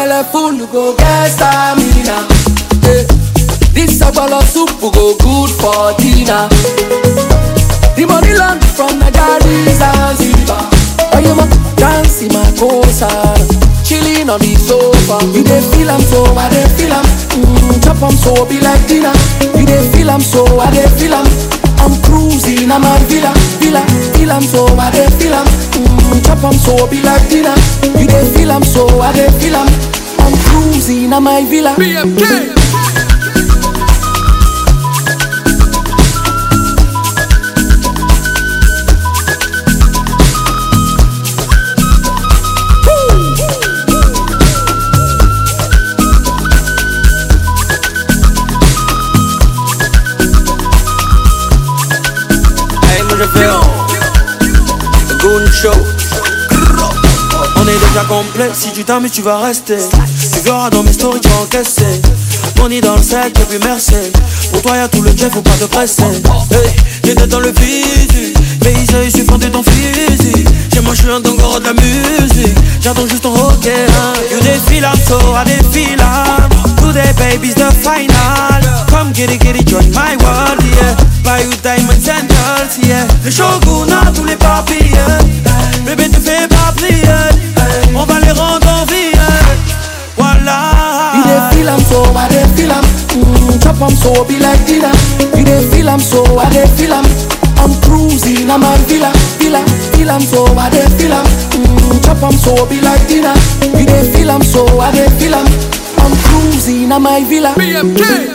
belle full go get stamina. Eh, This sagbolo soup go good for dinner. The money land from Nigeria Zanzibar. Oh, you ma dance in my coastal, chilling on the sofa. You dey feel am so, I dey feel am. Mm, chop am so, be like dinner. You dey feel am so, I dey feel am. I'm cruising, I'm a villa, villa. Feel am so, I dey feel am. Mm, chop am so, be like dinner. You dey feel am so, I dey feel am. I'm cruising, I'm a villa. BMK. Hey, moi je fais un Goon Show. On est déjà complet, si tu t'amuses tu vas rester Tu verras dans mes stories tu vas encaisser Money dans le sac et puis merci Pour toi y'a tout le jet, faut pas te presser Hey, j'étais dans le physique Mais ils je suis fan de ton physique Chez moi je suis un dongoro de la musique J'attends juste ton ok hein. You défile I'm so I défile I'm Today baby's the final Come get it, get it, join my world yeah Buy you diamonds and girls yeah Le shogun a tous les papiers Bébé te fais pas plier On va les rendre en vie Voilà You dey feel am so, I dey feel am. Mm, chop am so, be like dinner. You dey feel am so, I dey feel am. I'm cruising, I'm a villa, villa. Feel am so, I dey feel am. Mm, chop am so, be like dinner. You dey feel am so, I dey feel am. I'm cruising, I'm a villa. BMK.